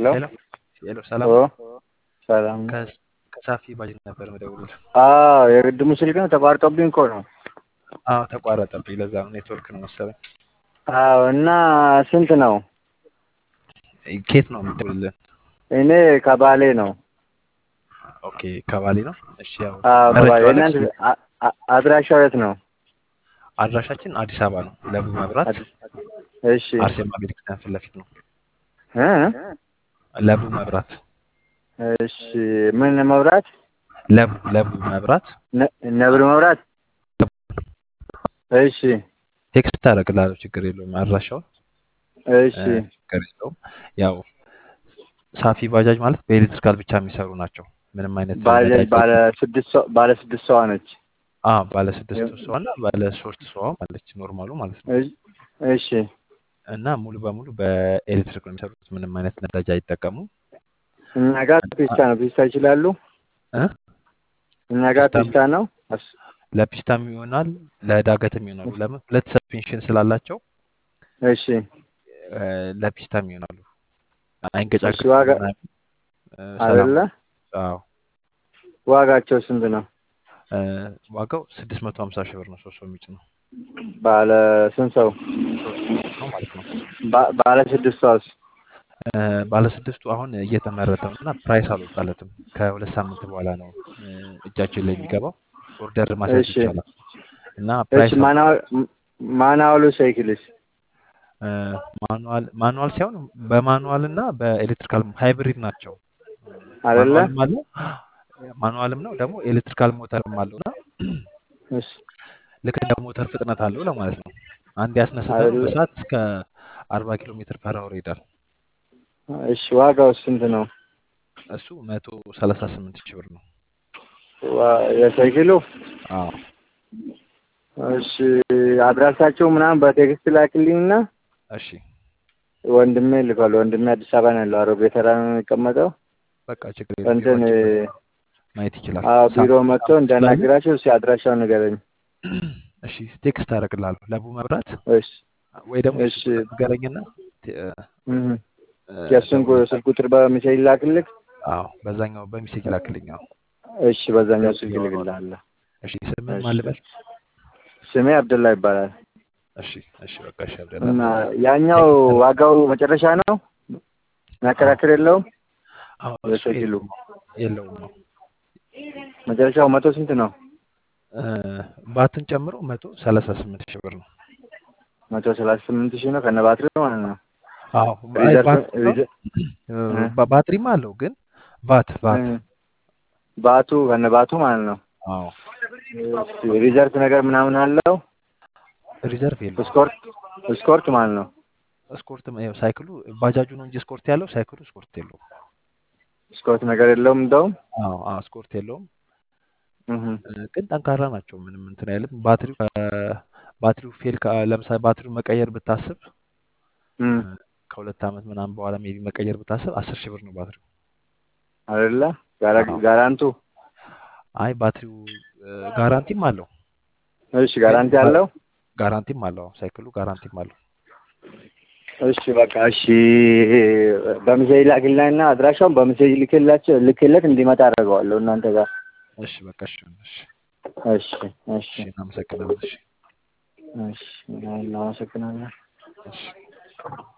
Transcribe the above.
ሄሎ ሄሎ ሄሎ፣ ሰላም ኦ ነው? ሰላም ነው። ከ- ከሳፊ ባጅ ነበር መደውል። አዎ የቅድሙ ስልክ ነው ተቋርጦብኝ እኮ ነው። አዎ ተቋረጠብኝ። ለዛ ነው ኔትወርክ ነው መሰለኝ። አዎ እና ስንት ነው? ኬት ነው የምትደውልልን? እኔ ከባሌ ነው። ኦኬ ከባሌ ነው። እሺ ያው አዎ ከባሌ። መረጃው እናንተ አለች። አ- አ- አድራሻው የት ነው? አድራሻችን አዲስ አበባ ነው። ለቡ መብራት እሺ አርሴማ ቤተክርስቲያን ፊት ለፊት ነው። እ? ለቡ መብራት እሺ ምን መብራት? ለቡ ለቡ መብራት ነ- ነብር መብራት? እሺ ቴክስት ታደርግላለሁ። ችግር የለውም። አድራሻውን እሺ እ፣ ችግር የለውም። ያው ሳፊ ባጃጅ ማለት በኤሌክትሪካል ብቻ የሚሰሩ ናቸው። ምንም አይነት ባለ ነዳጅ ባለ ስድስት ሰው ባለ ስድስት ሰዋ ነች። አ ባለ ስድስት ሰው እና ባለ ሶስት ሰው ማለች ኖርማሉ ማለት ነው። እሺ እሺ እና ሙሉ በሙሉ በኤሌክትሪክ ነው የሚሰሩት። ምንም አይነት ነዳጅ አይጠቀሙም። እኛ ጋር ፒስታ ነው። ፒስታ ይችላሉ? እ? እኛ ጋር ፒስታ ፒስታ ነው። እስ- ለፒስታም ይሆናል ለዳገትም ይሆናሉ። ለምን ሁለት ሰስፔንሽን ስላላቸው እሺ እ፣ ለፒስታም ይሆናሉ። እሺ አይንገጫገጭም ዋጋ ምናምን እ፣ ሰላም አይደለ? ነው። አዎ ዋጋቸው ስንት ነው? እ፣ ዋጋው ስድስት መቶ ሀምሳ ሺህ ብር ነው። ሶስት ሰው የሚጭ ነው። ባለ ስንት ሰው? ሶስት ሰው ነው ማለት ነው። ባ- ባለ ስድስት ሰውስ? እ፣ ባለ ስድስቱ አሁን እየተመረተ ነው እና ፕራይስ አልወጣለትም። ከሁለት ሳምንት በኋላ ነው እ፣ እጃችን ላይ የሚገባው። ኦርደር ማስያዝ እሺ ይቻላል እና እሺ ፕራይስ ማናወል ማናወሉ ሳይክልስ? እ፣ ማኑዋል ማኑዋል ሳይሆን በማኑዋል እና በኤሌክትሪካል ሃይብሪድ ናቸው። አይደለ? ማኑዋልም አለው ማኑዋልም ነው ደግሞ ኤሌክትሪካል ሞተርም አለው እና እሺ ልክ እንደ ሞተር ፍጥነት አለው ለማለት ነው። አንድ ያስነስተ ነው አይደለ? በሰዓት እስከ አርባ ኪሎ ሜትር ፐር አወር ይሄዳል። እሺ ዋጋው ስንት ነው? እሱ መቶ ሰላሳ ስምንት ሺህ ብር ነው። ዋ- የሳይክሉ? አዎ እሺ አድራሻቸው ምናምን በቴክስት ላክልኝና እሺ ወንድሜ ልኳል። ወንድሜ አዲስ አበባ ነው ያለው። አሮጌ ተራ ነው የሚቀመጠው። በቃ ችግር የለም። እንትን ቢሮአችን መጥቶ ማየት ይችላል። አዎ ሳም ቢሮ መጥቶ ሳምፕል ስላለ እንዳናግራቸው እስኪ አድራሻውን ንገረኝ። እሺ ቴክስት አደርግልሃለሁ። ለቡ መብራት እሺ ወይ ደግሞ እሺ የሱ ቁጥር ንገረኝና ቴ- እህ እ፣ የእሱን ቁ- እደውልልሃለሁ። ስልክ ቁጥር በሚሴጅ ላክልክ። አዎ በዛኛው በሚሴጅ ላክልኝ። አዎ እሺ በዛኛው ደውዬ ስልክ አወራዋለሁ። ልክልሃለሁ። እሺ ስምን እሺ ማን ልበል? ስሜ አብደላ ይባላል። እሺ እሺ በቃ እሺ አብደላ እና ያኛው ቴክስት አደርግ ዋጋው መጨረሻ ነው አዎ የሚያከራክር የለውም። አዎ እሱ የሳይክሉ የለውም የለውም ነው መጨረሻው መቶ ስንት ነው? እ፣ ባትን ጨምሮ መቶ ሰላሳ ስምንት ሺህ ብር ነው። መቶ ሰላሳ ስምንት ሺህ ነው ከነ ባትሪው ማለት ነው። አዎ አይ ሪዘርቭ ባት ነው ሪዘ- እ፣ እ- ባ- ባትሪም አለው ግን ባት ባት እ- ባቱ ከነ ባቱ ማለት ነው። አዎ እሺ ሪዘርቭ ነገር ምናምን አለው። ሪዘርቭ የለውም። ስኮርት ስኮርት ማለት ነው። ስኮርት ያው ሳይክሉ ባጃጁ ነው እንጂ ስኮርት ያለው ሳይክሉ ስኮርት የለውም። ስኮርት ነገር የለውም እንደውም አዎ አዎ ስኮርት የለውም እህ እ፣ ግን ጠንካራ ናቸው። ምንም እንትን አይልም። ባትሪው ከ- ባትሪው ፌል ከ- ለምሳሌ ባትሪው መቀየር ብታስብ እም እ፣ ከሁለት ዓመት ምናምን በኋላ ሜቢ መቀየር ብታስብ አስር ሺህ ብር ነው ባትሪው። አይደለ ጋራ አዎ ጋራንቱ አይ ባትሪው እ፣ ጋራንቲም አለው እሺ ግን ጋራንቲ ባ- አለው። ጋራንቲም አለው አዎ፣ ሳይክሉ ጋራንቲም አለው። እሺ በቃ እሺ በሚሴጅ ላክልኝና አድራሻውን በሚሴጅ ልክላቸው ልክለት እንዲመጣ አደርገዋለሁ እናንተ ጋር። እሺ በቃ እሺ እሺ እሺ እሺ እሺ እናመሰግናለን። እሺ እሺ እናመሰግናለን። እሺ